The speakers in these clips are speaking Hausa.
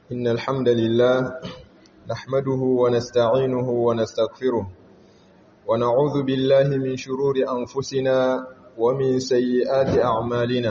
إن الحمد لله نحمده ونستعينه ونستغفره ونعوذ بالله من شرور أنفسنا ومن سيئات أعمالنا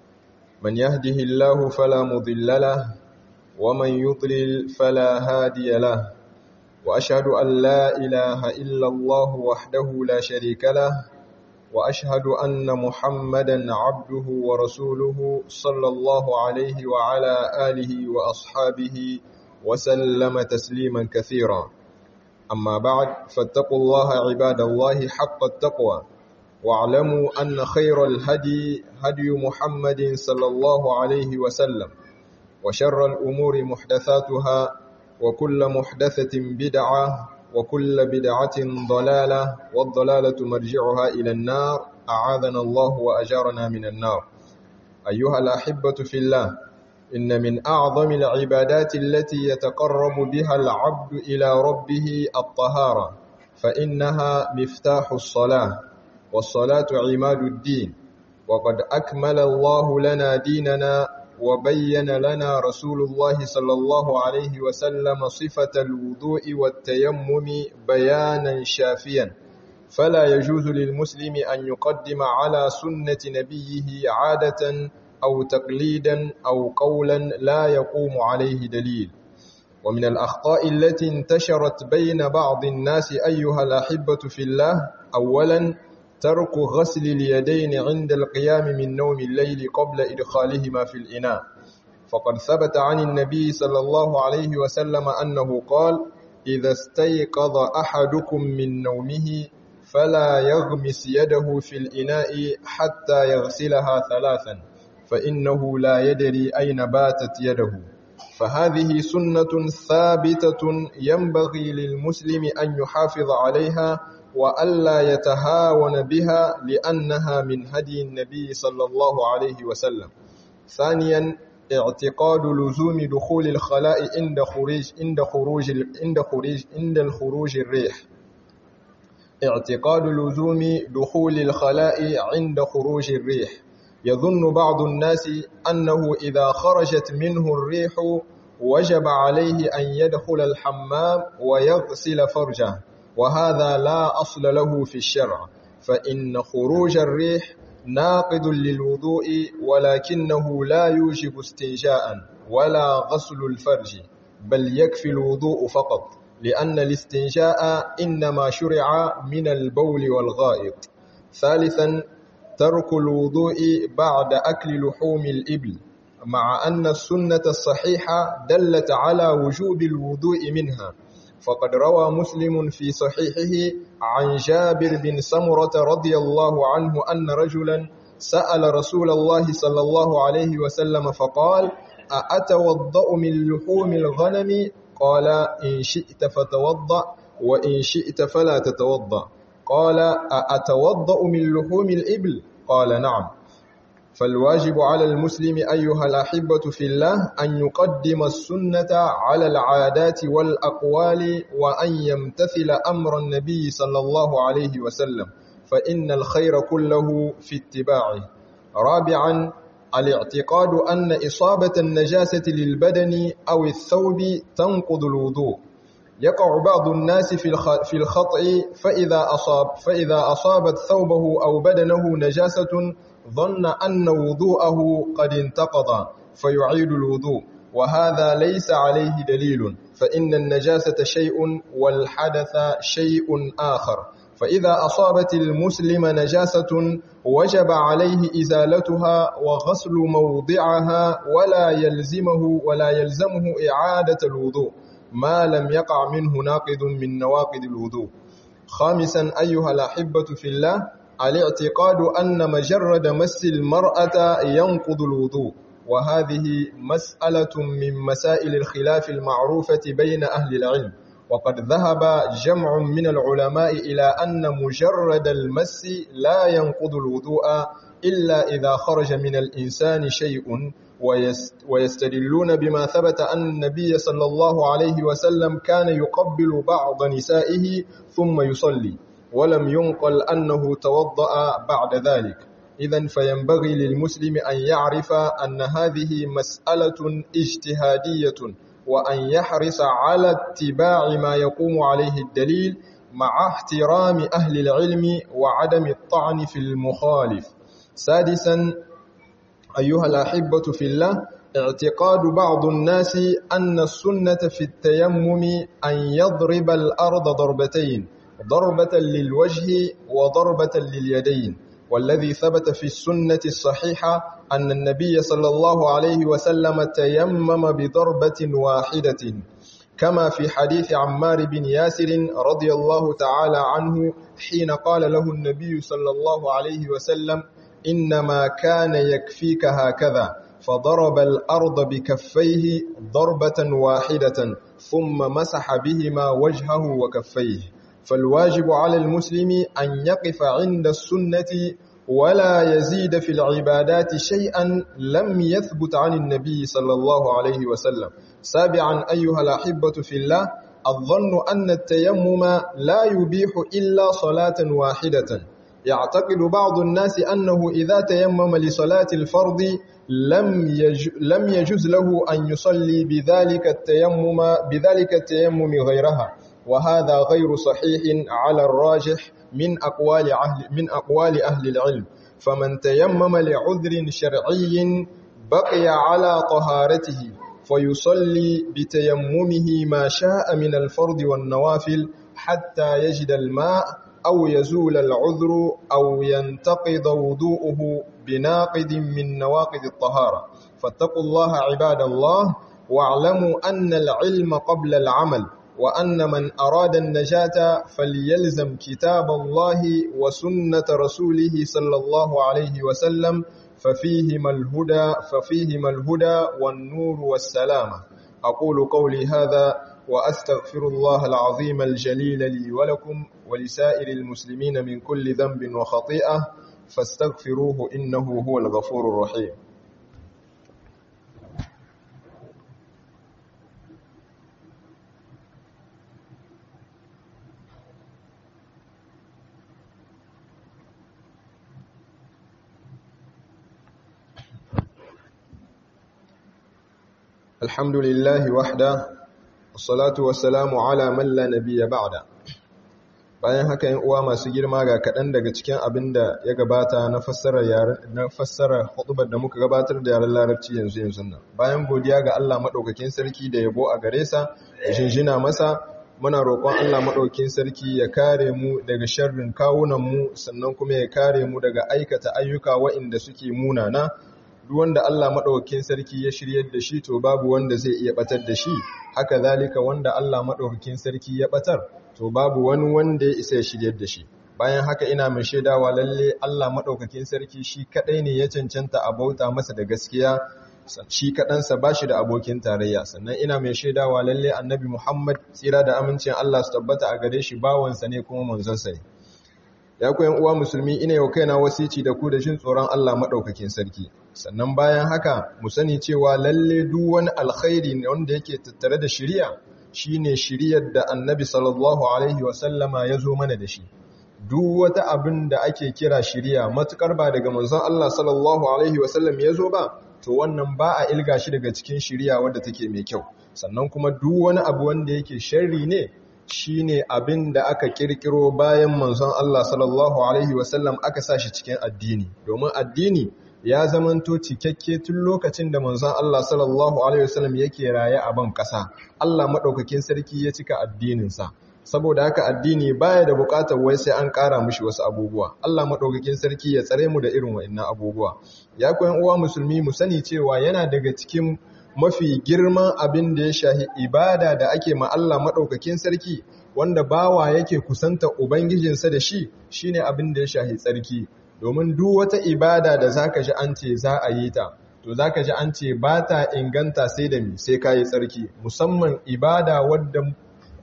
من يهده الله فلا مضل له ومن يضلل فلا هادي له وأشهد أن لا إله إلا الله وحده لا شريك له وأشهد أن محمدا عبده ورسوله صلى الله عليه وعلى آله وأصحابه وسلم تسليما كثيرا أما بعد فاتقوا الله عباد الله حق التقوى واعلموا أن خير الهدي هدي محمد صلى الله عليه وسلم وشر الأمور محدثاتها وكل محدثة بدعة وكل بدعة ضلالة والضلالة مرجعها إلى النار أعاذنا الله وأجارنا من النار أيها الأحبة في الله إن من أعظم العبادات التي يتقرب بها العبد إلى ربه الطهارة فإنها مفتاح الصلاة والصلاة عماد الدين وقد أكمل الله لنا ديننا وبين لنا رسول الله صلى الله عليه وسلم صفة الوضوء والتيمم بيانا شافيا فلا يجوز للمسلم أن يقدم على سنة نبيه عادة أو تقليدا أو قولا لا يقوم عليه دليل ومن الأخطاء التي انتشرت بين بعض الناس أيها الأحبة في الله أولا ترك غسل اليدين عند القيام من نوم الليل قبل إدخالهما في الإناء فقد ثبت عن النبي صلى الله عليه وسلم أنه قال إذا استيقظ أحدكم من نومه فلا يغمس يده في الإناء حتى يغسلها ثلاثا فإنه لا يدري أين باتت يده فهذه سنة ثابتة ينبغي للمسلم أن يحافظ عليها وألا يتهاون بها لأنها من هدي النبي صلى الله عليه وسلم ثانيا اعتقاد لزوم دخول الخلاء عند خروج عند خروج عند خروج عند الخروج الريح اعتقاد لزوم دخول الخلاء عند خروج الريح يظن بعض الناس أنه إذا خرجت منه الريح وجب عليه أن يدخل الحمام ويغسل فرجه وهذا لا أصل له في الشرع فإن خروج الريح ناقض للوضوء ولكنه لا يوجب استنجاء ولا غسل الفرج بل يكفي الوضوء فقط لأن الاستنجاء إنما شرع من البول والغائط ثالثا ترك الوضوء بعد أكل لحوم الإبل مع أن السنة الصحيحة دلت على وجوب الوضوء منها فقد روى مسلم في صحيحه عن جابر بن سمرة رضي الله عنه أن رجلا سأل رسول الله صلى الله عليه وسلم فقال أأتوضأ من لحوم الغنم قال إن شئت فتوضأ وإن شئت فلا تتوضأ قال أأتوضأ من لحوم الإبل قال نعم فالواجب على المسلم أيها الأحبة في الله أن يقدم السنة على العادات والأقوال وأن يمتثل أمر النبي صلى الله عليه وسلم فإن الخير كله في اتباعه رابعا الاعتقاد أن إصابة النجاسة للبدن أو الثوب تنقض الوضوء يقع بعض الناس في الخطأ فإذا أصاب فإذا أصابت ثوبه أو بدنه نجاسة ظن أن وضوءه قد انتقض فيعيد الوضوء وهذا ليس عليه دليل فإن النجاسة شيء والحدث شيء آخر فإذا أصابت المسلم نجاسة وجب عليه إزالتها وغسل موضعها ولا يلزمه ولا يلزمه إعادة الوضوء ما لم يقع منه ناقض من نواقض الوضوء خامسا أيها الأحبة في الله الاعتقاد أن مجرد مس المرأة ينقض الوضوء وهذه مسألة من مسائل الخلاف المعروفة بين أهل العلم وقد ذهب جمع من العلماء إلى أن مجرد المس لا ينقض الوضوء إلا إذا خرج من الإنسان شيء ويستدلون بما ثبت أن النبي صلى الله عليه وسلم كان يقبل بعض نسائه ثم يصلي ولم ينقل أنه توضأ بعد ذلك إذا فينبغي للمسلم أن يعرف أن هذه مسألة اجتهادية وأن يحرص على اتباع ما يقوم عليه الدليل مع احترام أهل العلم وعدم الطعن في المخالف سادسا أيها الأحبة في الله اعتقاد بعض الناس أن السنة في التيمم أن يضرب الأرض ضربتين ضربة للوجه وضربة لليدين والذي ثبت في السنة الصحيحة أن النبي صلى الله عليه وسلم تيمم بضربة واحدة كما في حديث عمار بن ياسر رضي الله تعالى عنه حين قال له النبي صلى الله عليه وسلم إنما كان يكفيك هكذا فضرب الأرض بكفيه ضربة واحدة ثم مسح بهما وجهه وكفيه فالواجب على المسلم أن يقف عند السنة ولا يزيد في العبادات شيئا لم يثبت عن النبي صلى الله عليه وسلم سابعا أيها الأحبة في الله الظن أن التيمم لا يبيح إلا صلاة واحدة يعتقد بعض الناس أنه إذا تيمم لصلاة الفرض لم يج لم يجوز له أن يصلي بذلك التيمم بذلك التيمم غيرها وهذا غير صحيح على الراجح من أقوال أهل من أقوال أهل العلم فمن تيمم لعذر شرعي بقي على طهارته فيصلي بتيممه ما شاء من الفرض والنوافل حتى يجد الماء أو يزول العذر أو ينتقض وضوءه بناقض من نواقض الطهارة فاتقوا الله عباد الله واعلموا أن العلم قبل العمل وأن من أراد النجاة فليلزم كتاب الله وسنة رسوله صلى الله عليه وسلم ففيهما الهدى ففيهما الهدى والنور والسلامة أقول قولي هذا وأستغفر الله العظيم الجليل لي ولكم ولسائر المسلمين من كل ذنب وخطيئة فاستغفروه إنه هو الغفور الرحيم الحمد لله وحده والصلاة والسلام على من لا نبي بعد bayan haka yin uwa masu girma ga kaɗan daga cikin abin da ya gabata na fassara na fassara hutubar da muka gabatar da yaren larabci yanzu yanzu nan bayan godiya ga Allah madaukakin sarki da yabo a gare sa da jinjina masa muna roƙon Allah madaukakin sarki ya kare mu daga sharrin kawunan mu sannan kuma ya kare mu daga aikata ayyuka waɗanda suke munana duk wanda Allah madaukakin sarki ya shiryar da shi to babu wanda zai iya batar da shi haka zalika wanda Allah madaukakin sarki ya batar to babu wani wanda ya isa ya shiryar da shi bayan haka ina mai shaidawa lalle Allah madaukakin sarki shi kadai ne ya cancanta a bauta masa da gaskiya shi kadansa bashi da abokin tarayya sannan ina mai shaidawa lalle annabi Muhammad tsira da amincin Allah su tabbata a gare shi bawansa ne kuma manzonsa ne ya ku yan uwa musulmi ina yau kaina wasici da ku da jin tsoron Allah madaukakin sarki sannan bayan haka mu sani cewa lalle duk wani alkhairi ne wanda yake tattare da shari'a shine shiriyar da annabi sallallahu alaihi wasallama ya zo mana da shi duk wata abin da ake kira shiriya matukar ba daga manzon Allah sallallahu alaihi wasallam ya zo ba to wannan ba a ilga shi daga cikin shiriya wadda take mai kyau sannan kuma duk wani abu wanda yake sharri ne shine abin da aka kirkiro bayan manzon Allah sallallahu alaihi wasallam aka sa shi cikin addini domin addini ya zamanto cikakke tun lokacin da manzon Allah sallallahu alaihi wasallam yake raye a ban kasa Allah madaukakin sarki ya cika addininsa saboda haka addini baya da bukatar wai sai an kara mishi wasu abubuwa Allah madaukakin sarki ya tsare mu da irin wa'annan abubuwa ya koyan uwa musulmi mu sani cewa yana daga cikin mafi girman abin da ya shahi ibada da ake ma Allah madaukakin sarki wanda bawa yake kusanta ubangijinsa da shi shine abin da ya shahi tsarki domin duk wata ibada da zaka ji an ce za a yi ta to zaka ji an ce ba ta inganta sai da mi sai kayi tsarki musamman ibada wadda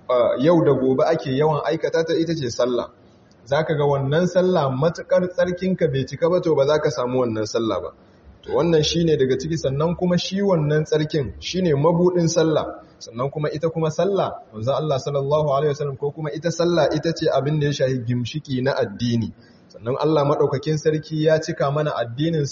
yau da gobe ake yawan aikata ta ita ce sallah zaka ga wannan sallah matukar tsarkinka bai cika ba to ba za ka samu wannan sallah ba to wannan shine daga ciki sannan kuma shi wannan tsarkin shine mabudin sallah sannan kuma ita kuma sallah manzo Allah sallallahu alaihi wasallam ko kuma ita sallah ita ce abin da ya shahi gimshiki na addini sannan Allah maɗaukakin sarki ya cika mana addininsa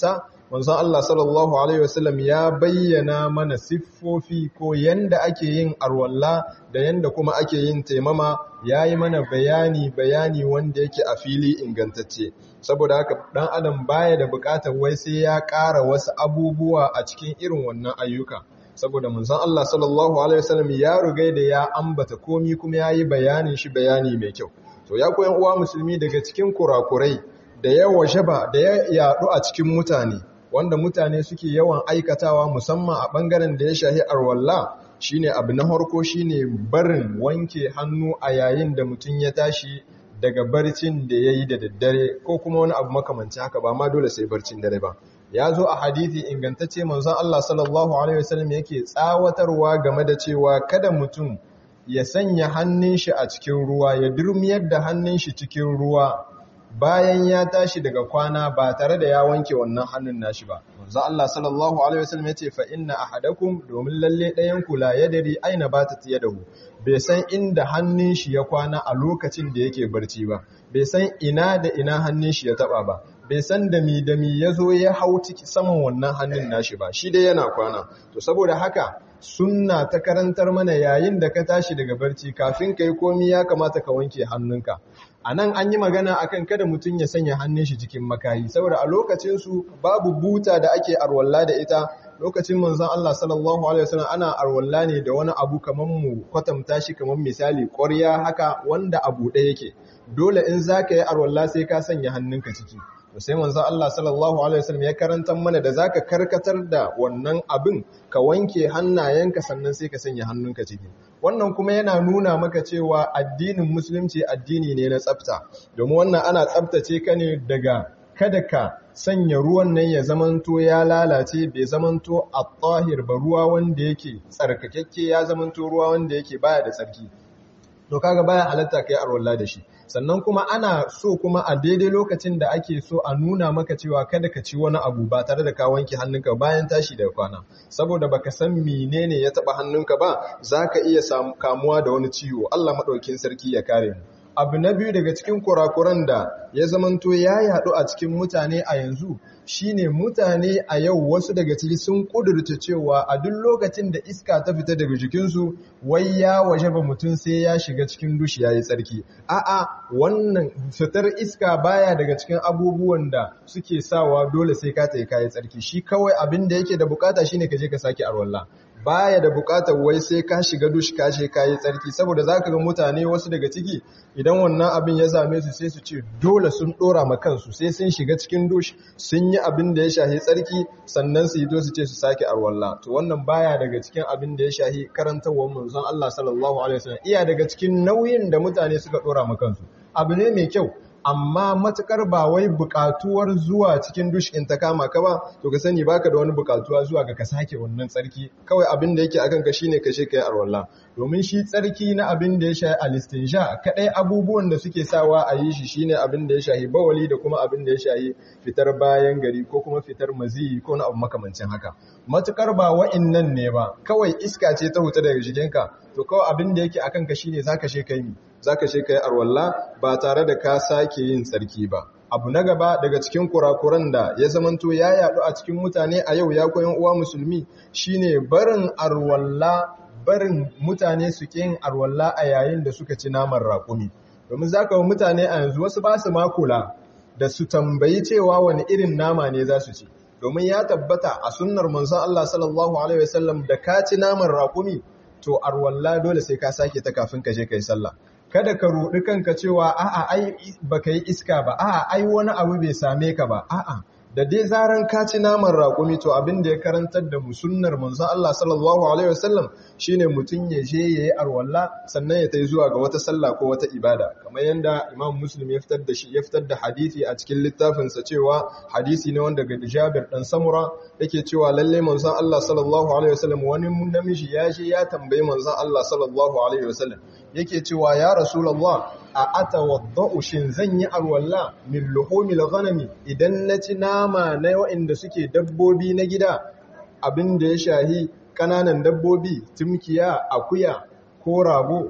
manzon Allah sallallahu alaihi wasallam ya bayyana mana siffofi ko yanda ake yin arwalla da yanda kuma ake yin taimama yayi mana bayani bayani wanda yake a fili ingantacce saboda haka dan adam baya da bukatar wai sai ya ƙara wasu abubuwa a cikin irin wannan ayyuka saboda manzon Allah sallallahu alaihi wasallam ya rugai da ya ambata komi kuma yayi bayanin shi bayani mai kyau to ya koyan uwa musulmi daga cikin kurakurai da yawa shaba da ya yadu a cikin mutane wanda mutane suke yawan aikatawa musamman a bangaren da ya shahi arwalla shine abu na harko shine barin wanke hannu a yayin da mutum ya tashi daga barcin da ya yi da daddare ko kuma wani abu makamanci haka ba ma dole sai barcin dare ba ya zo a hadithi ingantacce manzon Allah sallallahu alaihi wasallam yake tsawatarwa game da cewa kada mutum ya sanya hannun shi a cikin ruwa ya durmiyar da hannun shi cikin ruwa bayan ya tashi daga kwana ba tare da ya wanke wannan hannun nashi ba manzo Allah sallallahu alaihi wasallam yace fa inna ahadakum domin lalle ɗayan ku la yadri aina batat yadahu bai san inda hannun shi ya kwana a lokacin da yake barci ba bai san ina da ina hannun shi ya taba ba bai san da mi da mi yazo ya hau ciki saman wannan hannun nashi ba shi dai yana kwana to saboda haka sunna ta karantar mana yayin da ka tashi daga barci kafin kai komi ya kamata ka wanke hannunka a nan an yi magana akan kada mutum ya sanya hannun shi cikin makayi saboda a lokacinsu babu buta da ake arwalla da ita lokacin manzon Allah sallallahu alaihi wasallam ana arwalla ne da wani abu kaman mu kwatanta shi kaman misali ƙwarya haka wanda abu ɗaya yake dole in zaka yi arwalla sai ka sanya hannunka ciki to sai manzon Allah sallallahu alaihi wasallam ya karanta mana da zaka karkatar da wannan abin ka wanke hannayenka sannan sai ka sanya hannunka ciki wannan kuma yana nuna maka cewa addinin musulunci addini ne na tsafta domin wannan ana tsaftace ka ne daga kada ka sanya ruwan nan ya zamanto ya lalace bai zamanto a tsahir ba ruwa wanda yake tsarkakekke ya zamanto ruwa wanda yake baya da tsarki to kaga baya halatta kai arwalla da shi sannan kuma ana so kuma a daidai lokacin da ake so a nuna maka cewa kada ka ci wani abu ba tare da ka wanke hannunka bayan tashi daga kwana saboda baka san menene ya taba hannunka ba zaka iya kamuwa da wani ciwo Allah madaukin sarki ya kare mu abu na biyu daga cikin kurakuran da ya zamanto ya yadu a cikin mutane a yanzu shine mutane a yau wasu daga ciki sun kudurta cewa a duk lokacin da iska ta fita daga jikinsu wai ya waje ba mutum sai ya shiga cikin dushi ya yi tsarki a'a wannan fitar iska baya daga cikin abubuwan da suke sawa dole sai ka tayi kayi tsarki shi kawai abin da yake da bukata shine ka je ka sake arwalla baya da bukatar wai sai ka shiga dush ka je kayi tsarki saboda zaka ga mutane wasu daga ciki idan wannan abin ya same su sai su ce dole sun dora ma kansu sai sun shiga cikin dush sun yi abin da ya shahi tsarki sannan su yi to su ce su sake arwalla to wannan baya daga cikin abin da ya shahi karantawar manzon Allah sallallahu alaihi wasallam iya daga cikin nauyin da mutane suka dora ma kansu abu ne mai kyau amma matukar ba wai bukatuwar zuwa cikin dush in ta kama ka ba to ka sani baka da wani bukatuwa zuwa ga ka sake wannan tsarki kawai abin da yake akan ka shine ka kai arwalla domin shi tsarki na abin da ya shahi alistinsha kadai abubuwan da suke sawa a yi shi shine abin da ya shahi bawali da kuma abin da ya shahi fitar bayan gari ko kuma fitar maziyi ko na abu makamancin haka matukar ba wa'innan ne ba kawai iska ce ta huta daga jikinka to kawai abin da yake akan ka shine zaka she kai mi zaka she kai arwalla ba tare da ka sake yin tsarki ba abu na gaba daga cikin kurakuran da ya zamanto ya yadu a cikin mutane a yau ya koyan uwa musulmi shine barin arwalla barin mutane su yin arwalla a yayin da suka ci naman raƙumi domin zaka wa mutane a yanzu wasu ba su makula da su tambayi cewa wani irin nama ne za su ci domin ya tabbata a sunnar manzon Allah sallallahu alaihi wasallam da ka ci naman raƙumi to arwalla dole sai ka sake ta kafin ka je kai sallah kada ka rudi kanka cewa a'a ai baka yi iska ba a'a ai wani abu bai same ka ba a'a da dai zaran ka ci naman raƙumi to abin da ya karantar da mu sunnar manzon Allah sallallahu alaihi wasallam shine mutun ya je yayi arwalla sannan ya tai zuwa ga wata sallah ko wata ibada kamar yanda Imam Muslim ya fitar da shi ya fitar da hadisi a cikin littafin sa cewa hadisi ne wanda ga Jabir dan Samura yake cewa lalle manzon Allah sallallahu alaihi wasallam wani namiji ya je ya tambayi manzon Allah sallallahu alaihi wasallam yake cewa ya rasulullah a atawadda'u shin zan yi arwalla min luhumil ghanami idan na ci nama na waɗanda suke dabbobi na gida abin da ya shahi kananan dabbobi tumkiya akuya ko rago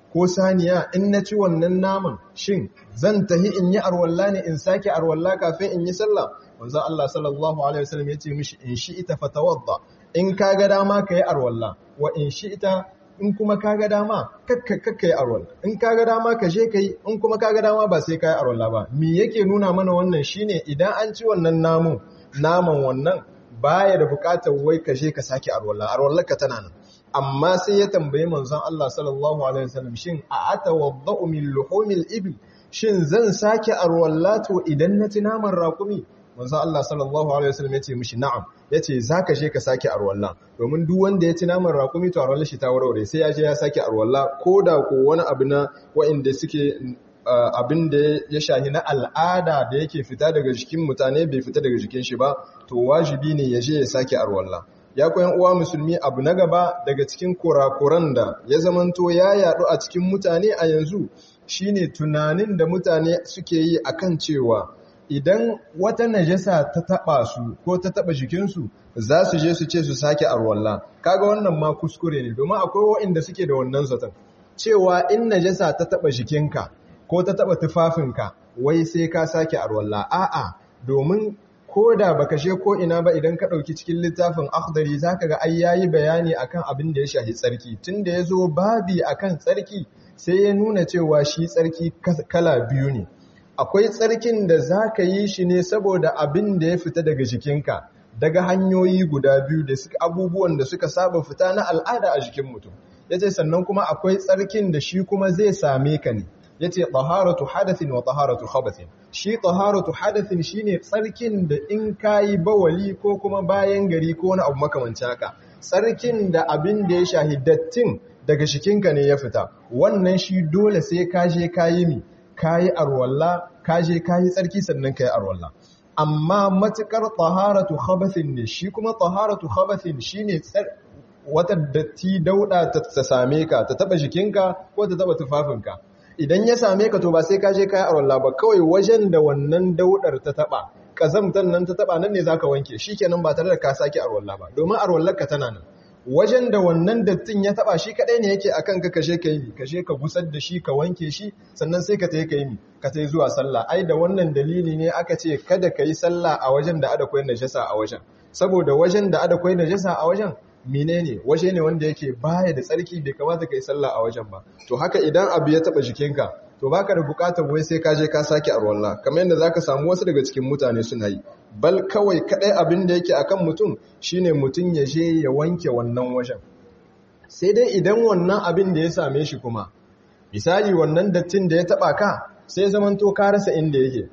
ko saniya in na ci wannan naman shin zan tahi in yi arwalla ne in sake arwalla kafin in yi sallah wanzan Allah sallallahu alaihi wasallam ya ce mishi in shi ita fatawadda in ka ga dama ka yi arwalla wa in shi ita in kuma ka ga dama kakka yi arwalla in ka ga dama ka je ka yi in kuma ka ga dama ba sai ka yi arwalla ba me yake nuna mana wannan shine idan an ci wannan namun naman wannan baya da bukatar wai ka je ka sake arwalla arwallar ka tana nan amma sai ya tambayi manzon Allah sallallahu alaihi wasallam shin a atawaddau min luhumil ibil shin zan sake arwalla to idan na ci naman raƙumi manzon Allah sallallahu alaihi wasallam ya ce mishi na'am yace zaka je ka sake arwalla domin duk wanda ya ci naman raƙumi to arwallar shi ta warware sai ya je ya sake arwalla koda ko wani abu na wa'inda suke abin da ya shahi na al'ada da yake fita daga jikin mutane bai fita daga jikin shi ba to wajibi ne ya je ya sake arwalla ya koyan uwa musulmi abu na gaba daga cikin kurakuran da ya zamanto ya yadu a cikin mutane a yanzu shine tunanin da mutane suke yi akan cewa idan wata najasa ta taba su ko ta taba jikinsu za su je su ce su sake arwalla kaga wannan ma kuskure ne domin akwai waɗanda suke da wannan zaton cewa in najasa ta taba jikinka ko ta taba tufafinka wai sai ka sake arwalla a'a domin ko da baka she ko ina ba idan ka ɗauki cikin littafin akhdari zaka ga ai yayi bayani akan abin da ya shahi tsarki tunda yazo babi akan tsarki sai ya nuna cewa shi tsarki kala biyu ne akwai tsarkin da zaka yi shi ne saboda abin da ya fita daga jikinka daga hanyoyi guda biyu da suka abubuwan da suka saba fita na al'ada a jikin mutum yace sannan kuma akwai tsarkin da shi kuma zai same ka ne yace taharatu hadathin wa taharatu khabathin shi taharatu hadathin shine tsarkin da in kayi bawali ko kuma bayan gari ko wani abu makamanci haka tsarkin da abin da ya shahi dattin daga shikinka ne ya fita wannan shi dole sai ka je kayi mi kayi arwalla ka je kayi tsarki sannan kayi arwalla amma matukar taharatu khabathin ne shi kuma taharatu khabathin shine wata datti dauda ta same ka ta taba jikinka ko ta taba tufafinka idan ya same ka to ba sai ka je kai arwalla ba kawai wajen da wannan daudar ta taba kazamtan nan ta taba nan ne zaka wanke shikenan ba tare da ka saki arwalla ba domin arwallar ka tana nan wajen da wannan dattin ya taba shi kadai ne yake akan ka kashe ka yi kashe ka gusar da shi ka wanke shi sannan sai ka tayi ka yi ka tayi zuwa sallah ai da wannan dalili ne aka ce kada ka yi sallah a wajen da ada koyar najasa a wajen saboda wajen da ada koyar najasa a wajen menene waje ne wanda yake baya da tsarki bai kamata ka yi sallah a wajen ba to haka idan abu ya taba jikinka to baka da bukatar wai sai ka je ka sake arwalla kamar yadda zaka samu wasu daga cikin mutane suna yi bal kawai kadai abin da yake akan mutum shine mutum ya je ya wanke wannan wajen sai dai idan wannan abin da ya same shi kuma misali wannan dattin da ya taba ka sai zamanto ka rasa inda yake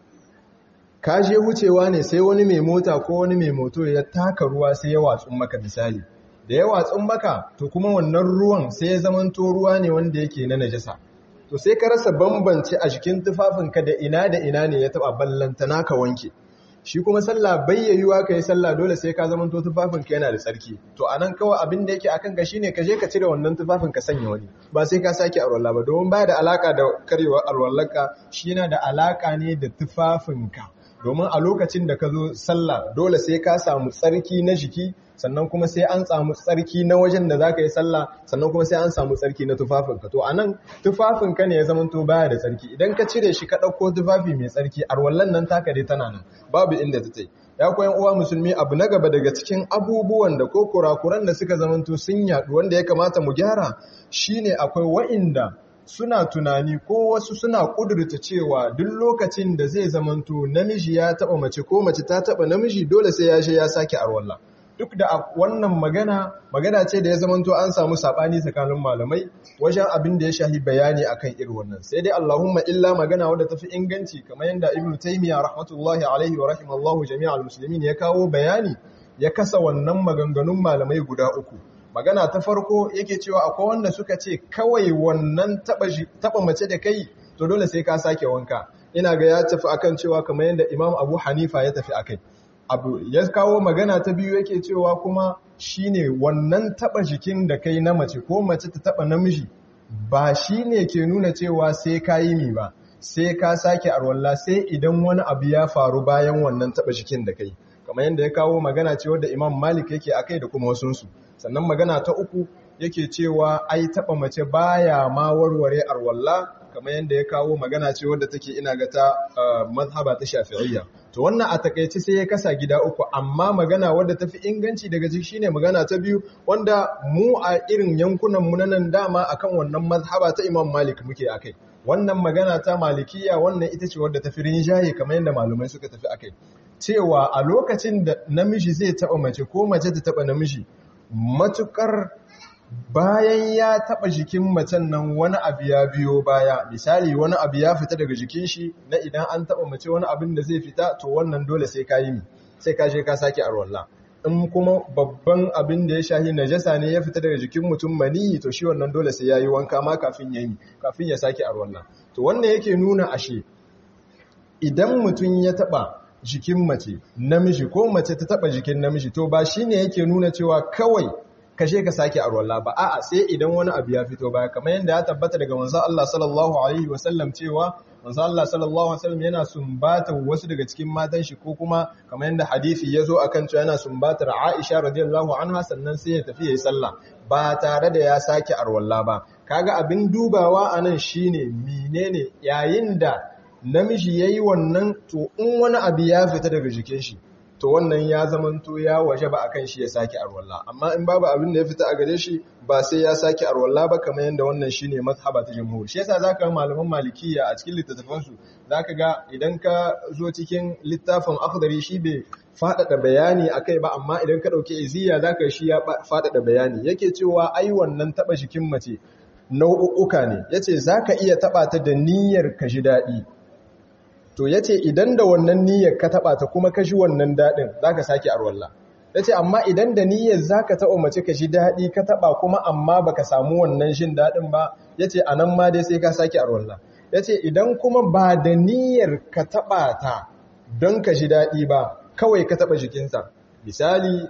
ka je wucewa ne sai wani mai mota ko wani mai moto ya taka ruwa sai ya watsun maka misali da ya watsun maka to kuma wannan ruwan sai ya zamanto ruwa ne wanda yake na najasa to sai ka rasa bambance a jikin tufafinka da ina da ina ne ya taba ballantana ka wanke shi kuma sallah bayyayuwa ka yi sallah dole sai ka zamanto tufafinka yana da tsarki to anan kawai abin da yake akan ka shine ka je ka cire wannan tufafin ka sanya wani ba sai ka sake arwalla ba domin baya da alaka da karewa arwallarka shi yana da alaka ne da tufafinka domin a lokacin da ka zo sallah dole sai ka samu tsarki na jiki sannan kuma sai an samu tsarki na wajen da za ka yi sallah sannan kuma sai an samu tsarki na tufafinka to anan tufafinka ne ya zama to baya da tsarki idan ka cire shi ka ɗauko tufafi mai tsarki arwallan nan taka dai tana nan babu inda ta tai ya koyan uwa musulmi abu na gaba daga cikin abubuwan da ko kurakuran da suka zama to sun yaɗu wanda ya kamata mu gyara shine akwai wa'inda suna tunani ko wasu suna kudurta cewa duk lokacin da zai zamanto namiji ya taba mace ko mace ta taba namiji dole sai ya je ya sake arwalla duk da wannan magana magana ce da ya zamanto an samu sabani tsakanin malamai wajen abin da ya shahi bayani akan irin wannan sai dai Allahumma illa magana wadda tafi inganci kamar yadda Ibn Taymiyyah rahmatullahi alaihi wa rahimallahu jami'al muslimin ya kawo bayani ya kasa wannan maganganun malamai guda uku magana ta farko yake cewa akwai wanda suka ce kawai wannan taba mace da kai to dole sai ka sake wanka ina ga ya tafi akan cewa kamar yadda Imam Abu Hanifa ya tafi akai abu ya kawo magana ta biyu yake cewa kuma shine wannan taba jikin da kai na mace ko mace ta taba namiji ba shine ke nuna cewa sai ka yi mi ba sai ka sake arwalla sai idan wani abu ya faru bayan wannan taba jikin da kai kamar yadda ya kawo magana ce wadda Imam Malik yake akai da kuma wasunsu sannan magana ta uku yake cewa ai taba mace baya ma warware arwalla kamar yadda ya kawo magana ce wadda take ina ga ta mazhaba ta shafi'iyya to wannan a takaice sai ya kasa gida uku amma magana wadda tafi inganci daga ciki shine magana ta biyu wanda mu a irin yankunan mu nan dama akan wannan mazhaba ta Imam Malik muke akai wannan magana ta malikiya wannan ita ce wadda tafi rinjaye kamar yadda malumai suka tafi akai cewa a lokacin da namiji zai taba mace ko mace ta taba namiji matukar bayan ya taba jikin macen nan wani abu ya biyo baya misali wani abu ya fita daga jikin shi na idan an taba mace wani abin da zai fita to wannan dole sai ka yi mi sai ka je ka sake arwalla in kuma babban abin da ya shahi najasa ne ya fita daga jikin mutum maniyi to shi wannan dole sai yayi wanka ma kafin ya yi kafin ya sake arwalla to wannan yake nuna ashe idan mutum ya taba jikin mace namiji ko mace ta taba jikin namiji to ba shine yake nuna cewa kawai kashe ka sake arwalla ba a'a sai idan wani abu ya fito baya kamar yadda ya tabbata daga manzo Allah sallallahu alaihi wasallam cewa manzo Allah sallallahu alaihi wasallam yana sumbata wasu daga cikin matan shi ko kuma kamar yadda hadisi ya zo akan cewa yana sumbatar Aisha radiyallahu anha sannan sai ya tafi yayi sallah ba tare da ya sake arwalla ba kaga abin dubawa anan shine menene yayin da namiji yayi wannan to in wani abu ya fita daga jikin shi to wannan ya zamanto ya waje ba akan shi ya sake arwalla amma in babu abin da ya fita a gare shi ba sai ya sake arwalla ba kamar yadda wannan shine mazhaba ta jumhur shi yasa zaka ga malaman malikiya a cikin littattafan su zaka ga idan ka zo cikin littafin akhdari shi bai fadada bayani akai ba amma idan ka dauke iziya zaka shi ya fadada bayani yake cewa ai wannan taba jikin mace nau'uka ne yace zaka iya taba ta da niyyar ka ji dadi to ya ce idan da wannan niyyar ka taɓa ta kuma ka shi wannan daɗin za ka sake arwalla ya ce amma idan da niyyar za ka taɓa mace ka shi daɗi ka taɓa kuma amma ba ka samu wannan shin daɗin ba ya ce a nan ma dai sai ka sake arwalla ya ce idan kuma ba da niyyar ka taɓa ta don ka shi daɗi ba kawai ka taɓa jikinsa misali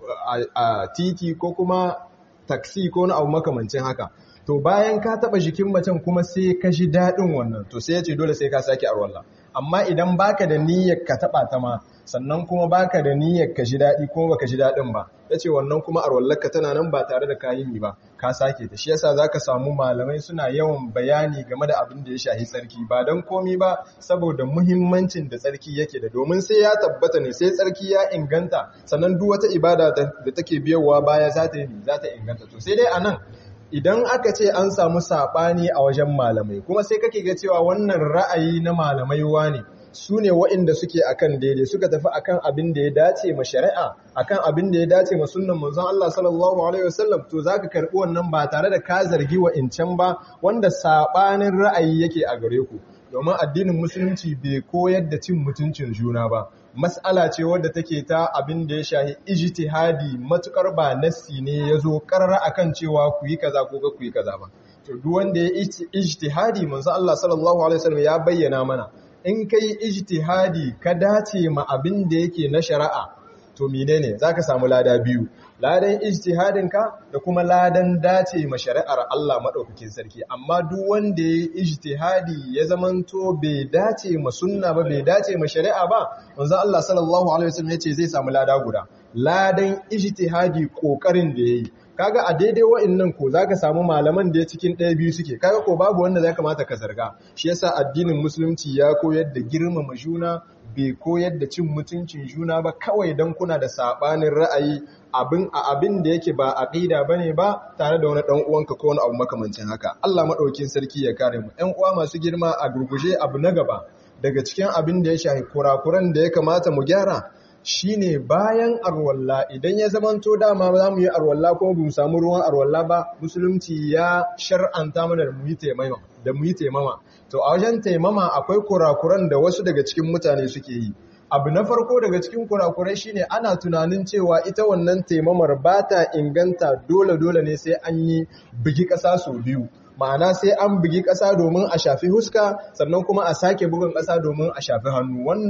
a titi ko kuma taksi ko na abu makamancin haka to bayan ka taɓa jikin macen kuma sai ka shi daɗin wannan to sai ya ce dole sai ka sake arwalla amma idan baka da niyyar ka taba ta ma sannan kuma baka da niyyar ka ji dadi kuma baka ji dadin ba yace wannan kuma arwallarka tana nan ba tare da kayimi ba ka sake ta shi yasa zaka samu malamai suna yawan bayani game da abin da ya shahi tsarki ba dan komi ba saboda muhimmancin da tsarki yake da domin sai ya tabbata ne sai tsarki ya inganta sannan duk wata ibada da take biyowa baya za ta yi za ta inganta to sai dai anan idan aka ce an samu saɓani a wajen malamai kuma sai kake ga cewa wannan ra'ayi na malamai ne su ne waɗanda suke akan daidai suka tafi akan abin da ya dace ma shari'a akan abin da ya dace ma sunnan manzon Allah sallallahu alaihi wasallam to zaka karbi wannan ba tare da ka zargi wa incan ba wanda saɓanin ra'ayi yake a gare ku domin addinin musulunci bai koyar da cin mutuncin juna ba mas'ala ce wadda take ta abin da ya shahi ijtihadi matukar ba nassi ne ya zo karara akan cewa ku yi kaza ko ku yi kaza ba to duk wanda ya ijtihadi manzo Allah sallallahu alaihi wasallam ya bayyana mana in kai ijtihadi ka dace ma abin da yake na shari'a to menene zaka samu lada biyu ladan ijtihadin ka da kuma ladan dace ma shari'ar Allah madaukakin sarki amma duk wanda ya ijtihadi ya zamanto bai dace ma sunna ba bai dace ma shari'a ba manzo Allah sallallahu alaihi wasallam yace zai samu lada guda ladan ijtihadi kokarin da yayi kaga a daidai wa'annan ko zaka samu malaman da ya cikin ɗaya biyu suke kaga ko babu wanda zai kamata ka zarga shi yasa addinin musulunci ya koyar da girmama juna bai koyar da cin mutuncin juna ba kawai don kuna da sabanin ra'ayi abin a abin da yake ba aqida bane ba tare da wani dan uwanka ko wani abu makamancin haka Allah madaukin sarki ya kare mu ɗan uwa masu girma a gurguje abu na gaba daga cikin abin da ya shafi kurakuran da ya kamata mu gyara shine bayan arwalla idan ya zamanto dama za mu yi arwalla kuma ba mu samu ruwan arwalla ba musulunci ya shar'anta mana da mu yi taimama da mu yi taimama to a wajen taimama akwai kurakuran da wasu daga cikin mutane suke yi abu na farko daga cikin kurakurai shine ana tunanin cewa ita wannan taimamar ba ta inganta dole dole ne sai an yi bugi ƙasa sau biyu ma'ana sai an bugi ƙasa domin a shafi huska sannan kuma a sake bugun ƙasa domin a shafi hannu wannan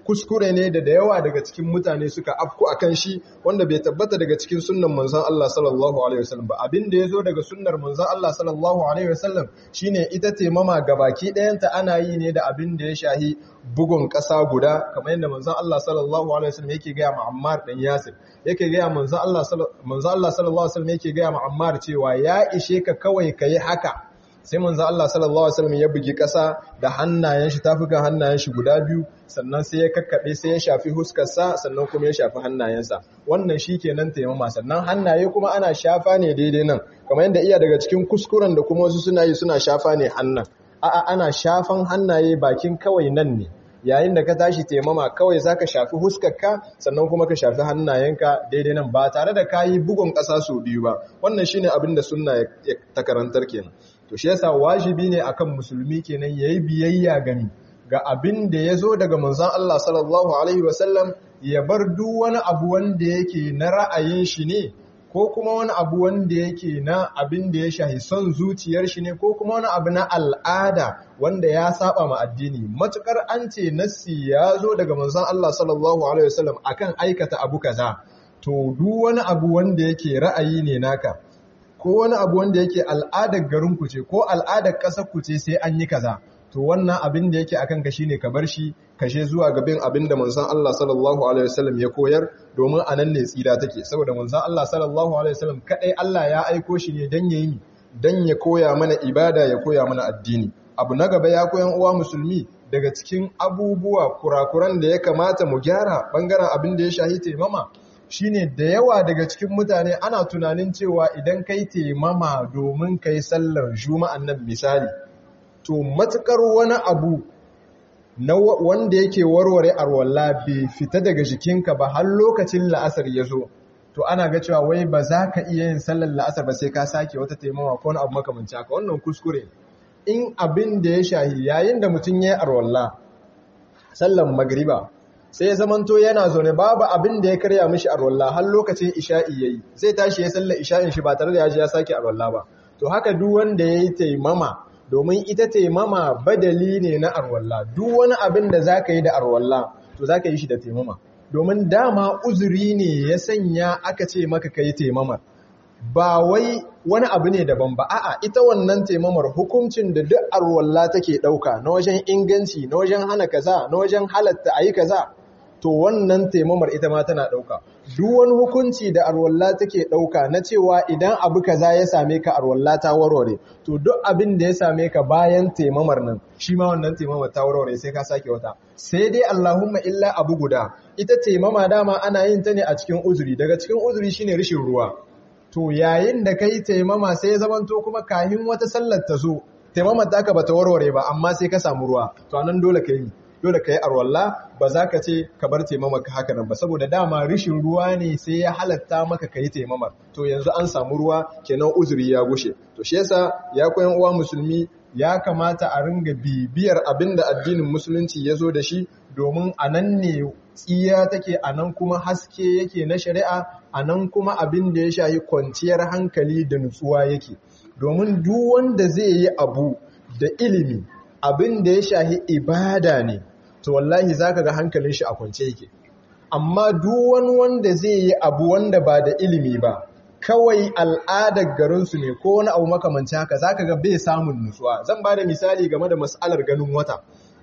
kuskure ne da da yawa daga cikin mutane suka afku akan shi wanda bai tabbata daga cikin sunnan manzon Allah sallallahu alaihi wasallam ba abin da yazo daga sunnar manzon Allah sallallahu alaihi wasallam shine ita taimama gabaki ɗayanta ana yi ne da abin da ya shahi bugun ƙasa guda kamar yadda manzon Allah sallallahu alaihi wasallam yake ga Ammar dan Yasir yake ga manzon Allah manzon Allah sallallahu alaihi wasallam yake ga Ammar cewa ya ishe ka kawai kai haka sai manzo Allah sallallahu alaihi wasallam ya bugi ƙasa da hannayen shi tafukan hannayen shi guda biyu sannan sai ya kakkabe sai ya shafi huskar sa sannan kuma ya shafi hannayensa wannan shikenan taimama sannan hannaye kuma ana shafa ne daidai nan kamar yadda iya daga cikin kuskuren da kuma wasu suna yi suna shafa ne hannan a'a ana shafan hannaye bakin kawai nan ne yayin da ka tashi taimama kawai zaka shafi huskarka sannan kuma ka shafi hannayenka daidai nan ba tare da kayi bugun ƙasa sau biyu ba wannan shine abin da sunna ta karantar kenan to shi yasa wajibi ne akan musulmi kenan yayi biyayya gani ga abin da yazo daga manzon Allah sallallahu alaihi wasallam ya bar duk wani abu wanda yake na ra'ayin shi ne ko kuma wani abu wanda yake na abin da ya shahi son zuciyar shi ne ko kuma wani abu na al'ada wanda ya saba ma addini matukar an ce nassi ya zo daga manzon Allah sallallahu alaihi wasallam akan aikata abu kaza to duk wani abu wanda yake ra'ayi ne naka ko wani abu wanda yake al'adar garinku ce ko al'adar ƙasar ku ce sai an yi kaza to wannan abin da yake akan ka shine ka bar shi kashe zuwa ga bin abin da manzon Allah sallallahu alaihi wasallam ya koyar domin anan ne tsira take saboda manzon Allah sallallahu alaihi wasallam kadai Allah ya aiko shi ne dan yayi dan ya koya mana ibada ya koya mana addini abu na gaba ya koyan uwa musulmi daga cikin abubuwa kurakuran da ya kamata mu gyara bangaren abin da ya shahi taimama shine da yawa daga cikin mutane ana tunanin cewa idan kai taimama domin kai sallar juma'an nan misali to matukar wani abu na wanda yake warware arwalla bai fita daga jikinka ba har lokacin la'asar ya zo to ana ga cewa wai ba za ka iya yin sallar la'asar ba sai ka sake wata taimama ko wani abu makamanci haka wannan kuskure in abin da ya shahi yayin da mutum ya yi arwalla sallar magriba sai ya zamanto yana zaune babu abin da ya karya mishi arwalla har lokacin isha'i yayi zai tashi ya sallar isha'in shi ba tare da ya ji ya sake arwalla ba to haka duk wanda yayi taimama domin ita taimama badali ne na arwalla duk wani abin da zaka yi da arwalla to zaka yi shi da taimama domin dama uzuri ne ya sanya aka ce maka kai taimamar ba wai wani abu ne daban ba a'a ita wannan taimamar hukuncin da duk arwalla take dauka na wajen inganci na wajen hana kaza na wajen halatta ayi kaza to wannan taimamar ita ma tana ɗauka. Duk wani hukunci da arwalla take ɗauka na cewa idan abu kaza ya same ka arwalla ta warware, to duk abin da ya same ka bayan taimamar nan, shi ma wannan taimamar ta warware sai ka sake wata. Sai dai Allahumma illa abu guda, ita taimama dama ana yin ta ne a cikin uzuri, daga cikin uzuri shine rishin ruwa. To yayin da kai taimama sai ya zamanto kuma kahin wata sallar ta zo, taimamar ta ka bata warware ba, amma sai ka samu ruwa, to anan dole ka yi. dole ka yi arwalla ba za ka ce ka bar taimamaka haka nan ba saboda dama rishin ruwa ne sai ya halatta maka ka yi taimamar to yanzu an samu ruwa kenan uzuri ya gushe to shi yasa ya koyan uwa musulmi ya kamata a ringa bibiyar abin da addinin musulunci ya zo da shi domin a nan ne tsiya take a nan kuma haske yake na shari'a a nan kuma abin da ya shahi kwanciyar hankali da nutsuwa yake domin duk wanda zai yi abu da ilimi abin da ya shahi ibada ne to wallahi zaka ga hankalin shi a kwance yake amma duk wani wanda zai yi abu wanda ba da ilimi ba kawai al'adar garinsu ne ko wani abu makamanci haka zaka ga bai samun nutsuwa zan ba da misali game da mas'alar ganin wata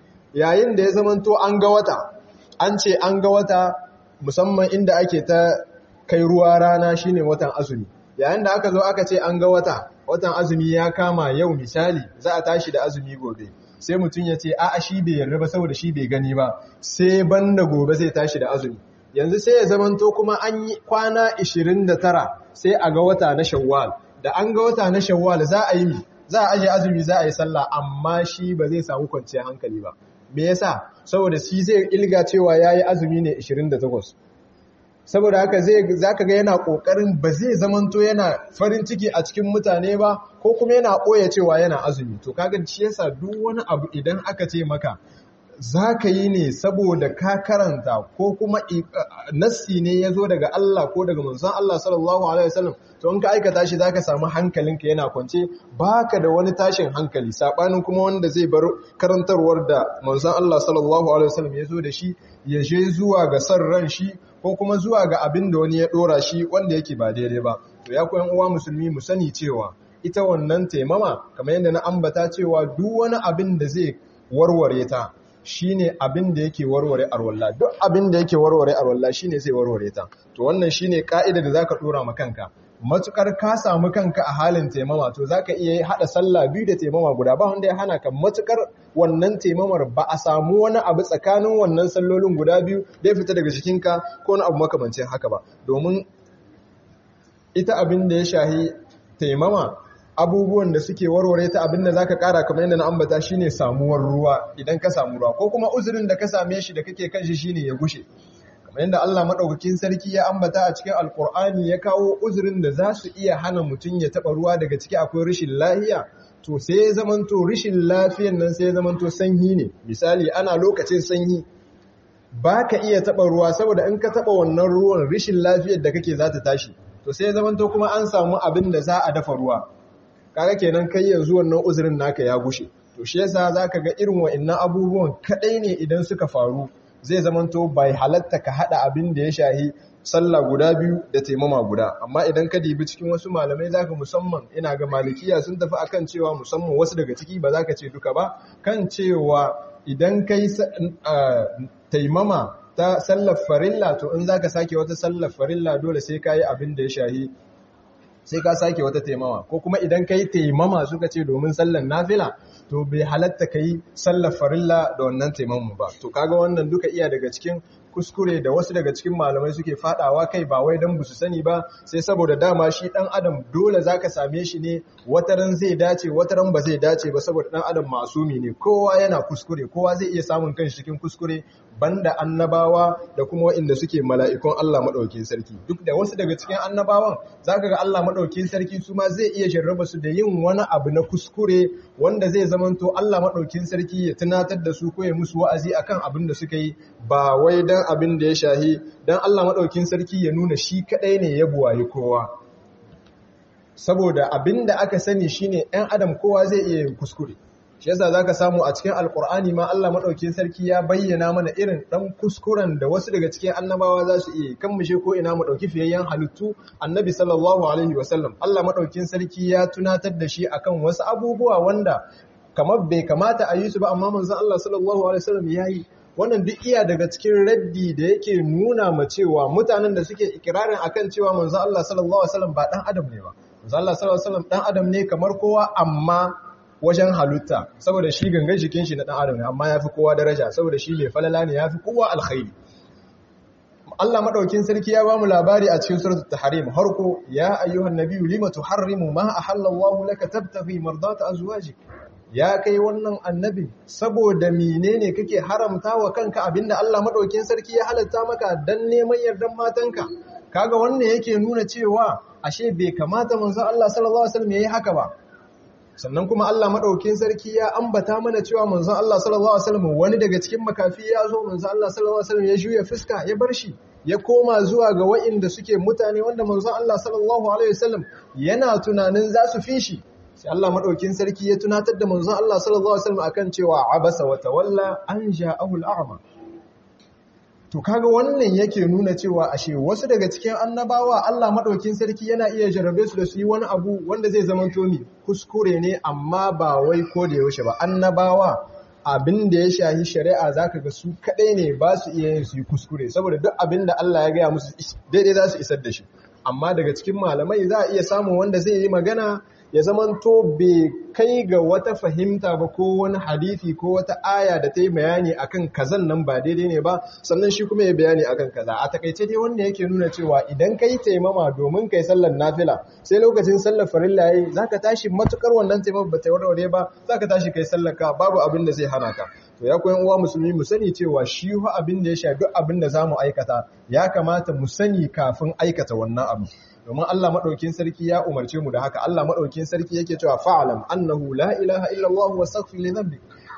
yayin da ya zamanto an ga wata an ce an ga wata musamman inda ake ta kai ruwa rana shine watan azumi yayin da aka zo aka ce an ga wata watan azumi ya kama yau misali za a tashi da azumi gobe sai mutum ya ce a'a shi bai yarda ba saboda shi bai gani ba sai banda gobe zai tashi da azumi yanzu sai ya zamanto kuma an yi kwana 29 sai a ga wata na shawwal da an ga wata na shawwal za a yi za a aje azumi za a yi sallah amma shi ba zai samu kwanciyar hankali ba me yasa saboda shi zai ilga cewa yayi azumi ne 28 saboda haka zai zaka ga yana kokarin ba zai zamanto yana farin ciki a cikin mutane ba ko kuma yana koya cewa yana azumi to kaga shi yasa duk wani abu idan aka ce maka za ka yi ne saboda ka karanta ko kuma nassi ne ya zo daga Allah ko daga manzon Allah sallallahu alaihi wasallam to in ka aikata shi zaka samu hankalinka yana kwance baka da wani tashin hankali sabanin kuma wanda zai bar karantarwar da manzon Allah sallallahu alaihi wasallam ya zo da shi ya je zuwa ga san ran shi ko kuma zuwa ga abin da wani ya dora shi wanda yake ba daidai ba to ya koyan uwa musulmi mu sani cewa ita wannan taimama kamar yadda na ambata cewa duk wani abin da zai warware ta shine abin da yake warware arwalla duk abin da yake warware arwalla shine zai warware ta to wannan shine ka'ida da zaka dora ma kanka matukar ka samu kanka a halin taimama to zaka iya hada sallah biyu da taimama guda ba wanda ya hana ka matukar wannan taimamar ba a samu wani abu tsakanin wannan sallolin guda biyu da ya fita daga jikinka ko wani abu makamancin haka ba domin ita abin da ya shahi taimama abubuwan da suke warware ta abin da zaka kara kamar yadda na ambata shine samuwar ruwa idan ka samu ruwa ko kuma uzurin da ka same shi da kake kan shi shine ya gushe kamar yadda Allah madaukakin sarki ya ambata a cikin alkur'ani ya kawo uzurin da za su iya hana mutum ya taba ruwa daga ciki akwai rashin lafiya to sai ya zamanto rashin lafiyan nan sai ya zamanto sanyi ne misali ana lokacin sanyi ba ka iya taba ruwa saboda in ka taba wannan ruwan rashin lafiyar da kake za ta tashi to sai ya zamanto kuma an samu abin da za a dafa ruwa kaga kenan kai yanzu wannan uzurin naka ya gushe to shi yasa zaka ga irin wa'annan abubuwan kadai ne idan suka faru zai zamanto bai halatta ka hada abin da ya shahi sallah guda biyu da taimama guda amma idan ka dibi cikin wasu malamai zaka musamman ina ga malikiya sun tafi akan cewa musamman wasu daga ciki ba zaka ce duka ba kan cewa idan kai taimama ta sallar farilla to in zaka sake wata sallar farilla dole sai kayi abin da ya shahi sai ka sake wata taimama ko kuma idan ka yi taimama suka ce domin sallar nafila to bai halatta ka yi sallar farilla da wannan taimama ba to kaga wannan duka iya daga cikin kuskure da wasu daga cikin malamai suke fadawa kai ba wai dan busu sani ba sai saboda dama shi dan adam dole zaka same shi ne wataran zai dace wataran ba zai dace ba saboda dan adam masumi ne kowa yana kuskure kowa zai iya samun kanshi cikin kuskure banda annabawa da kuma waɗanda suke mala'ikun Allah madaukakin sarki duk da wasu daga cikin annabawan zaka ga Allah madaukakin sarki su ma zai iya jarraba su da yin wani abu na kuskure wanda zai zamanto Allah madaukakin sarki ya tunatar da su ko ya musu wa'azi akan abin da suka yi ba wai dan abin da ya shahi dan Allah madaukakin sarki ya nuna shi kadai ne ya buwayi kowa saboda abin da aka sani shine ɗan adam kowa zai iya yin kuskure shi yasa zaka samu a cikin alkur'ani ma Allah madaukakin sarki ya bayyana mana irin dan kuskuren da wasu daga cikin annabawa za su iya kan mushe ko ina mu dauki fiyayyen halittu annabi sallallahu alaihi wasallam Allah madaukakin sarki ya tunatar da shi akan wasu abubuwa wanda kamar bai kamata a yi su ba amma manzon Allah sallallahu alaihi wasallam yayi wannan duk iya daga cikin raddi da yake nuna ma cewa mutanen da suke ikirarin akan cewa manzon Allah sallallahu alaihi wasallam ba dan adam ne ba manzon Allah sallallahu alaihi wasallam dan adam ne kamar kowa amma wajen halitta saboda shi gangan jikin shi na dan adam ne amma yafi kowa daraja saboda shi mai falala ne yafi kowa alkhairi Allah madaukin sarki ya ba mu labari a cikin suratul tahrim harko ya ayyuhan nabiyyu lima tuharrimu ma ahallallahu laka tabtaghi mardata azwajik ya kai wannan annabi saboda menene kake haramta wa kanka abinda Allah madaukin sarki ya halatta maka dan neman yardan matanka kaga wannan yake nuna cewa ashe bai kamata manzon Allah sallallahu alaihi wasallam yayi haka ba sannan kuma Allah madaukin sarki ya ambata mana cewa manzon Allah sallallahu alaihi wasallam wani daga cikin makafi ya zo manzon Allah sallallahu alaihi wasallam ya juya fuska ya bar shi ya koma zuwa ga wa'inda suke mutane wanda manzon Allah sallallahu alaihi wasallam yana tunanin za su fi shi sai Allah madaukin sarki ya tunatar da manzon Allah sallallahu alaihi wasallam akan cewa abasa wa tawalla an ja'ahu al-a'ma to kaga wannan yake nuna cewa ashe wasu daga cikin annabawa Allah madaukin sarki yana iya jarrabe su da su yi wani abu wanda zai zama tomi kuskure ne amma ba wai ko da yaushe ba annabawa abin da ya shahi shari'a zaka ga su kadai ne ba su iya yin su yi kuskure saboda duk abin da Allah ya gaya musu daidai za su isar da shi amma daga cikin malamai za a iya samun wanda zai yi magana ya zamanto bai kai ga wata fahimta ba ko wani hadisi ko wata aya da ta yi bayani akan kazan nan ba daidai ne ba sannan shi kuma ya bayani akan kaza a takaice dai wanda yake nuna cewa idan kai taimama domin kai sallar nafila sai lokacin sallar farilla yayi zaka tashi matukar wannan taimama ba ta warware ba zaka tashi kai sallar ka babu abin da zai hana ka to ya koyan uwa musulmi mu sani cewa shi hu abin da ya sha duk abin da zamu aikata ya kamata mu sani kafin aikata wannan abu domin Allah maɗaukin sarki ya umarce mu da haka Allah maɗaukin sarki yake cewa fa'alam annahu la ilaha illallah wa astaghfir li dhanbi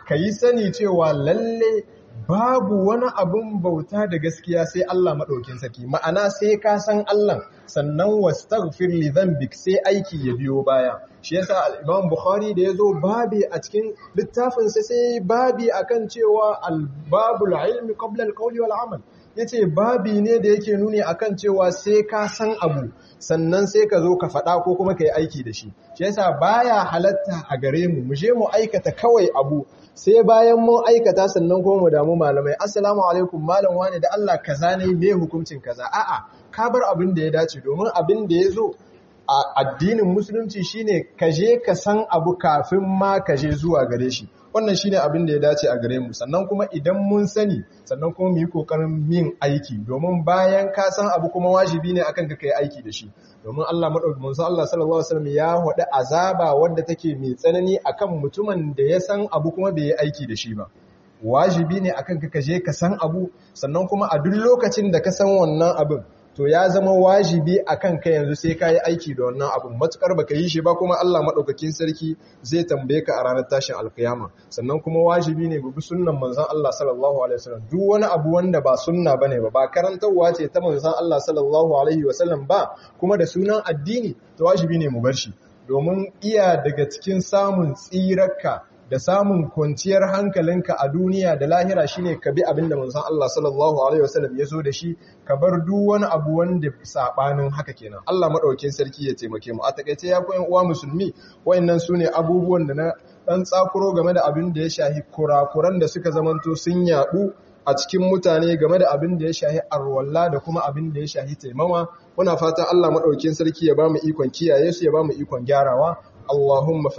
ka yi sani cewa lalle babu wani abun bauta da gaskiya sai Allah maɗaukin saki ma'ana sai ka san Allah sannan wastaghfir li dhanbik sai aiki ya biyo baya shi yasa al-Imam Bukhari da yazo babi a cikin littafin sa sai babi akan cewa al-babul ilmi qabla al-qawli wal amal yace babi ne da yake nuni akan cewa sai ka san abu sannan sai ka zo ka faɗa ko kuma ka yi aiki da shi shi yasa baya halatta a gare mu mu je mu aikata kawai abu sai bayan mun aikata sannan kuma mu damu malamai assalamu alaikum malam wani da Allah kaza ne me hukuncin kaza a'a ka bar abin da ya dace domin abin da ya zo a addinin musulunci shine ka je ka san abu kafin ma ka je zuwa gare shi wannan shine abin da ya dace a gare mu sannan kuma idan mun sani sannan kuma mu yi kokarin yin aiki domin bayan ka san abu kuma wajibi ne akan ka kai aiki da shi domin Allah madaukakin manzo Allah sallallahu alaihi wasallam ya wada azaba wanda take mai tsanani akan mutumin da ya san abu kuma bai yi aiki da shi ba wajibi ne akan ka je ka san abu sannan kuma a duk lokacin da ka san wannan abin to ya zama wajibi a kan ka yanzu sai ka yi aiki da wannan abin matukar baka yi shi ba kuma Allah maɗaukakin sarki zai tambaye ka a ranar tashin alkiyama sannan kuma wajibi ne bi sunnan manzon Allah sallallahu alaihi wasallam duk wani abu wanda ba sunna bane ba ba karantarwa ce ta manzon Allah sallallahu alaihi wasallam ba kuma da sunan addini to wajibi ne mu bar shi domin iya daga cikin samun tsirarka da samun kwanciyar hankalinka a duniya da lahira shine ka bi abin da manzon Allah sallallahu alaihi wasallam ya zo da shi ka bar duk wani abu wanda sabanin haka kenan Allah madaukakin sarki ya taimake mu a takeice ya koyan uwa musulmi wayannan sune abubuwan da na dan tsakuro game da abin da ya shahi kurakuran da suka zamanto sun yadu a cikin mutane game da abin da ya shahi arwalla da kuma abin da ya shahi taimama muna fatan Allah madaukakin sarki ya ba mu ikon kiyaye su ya ba mu ikon gyarawa Allahumma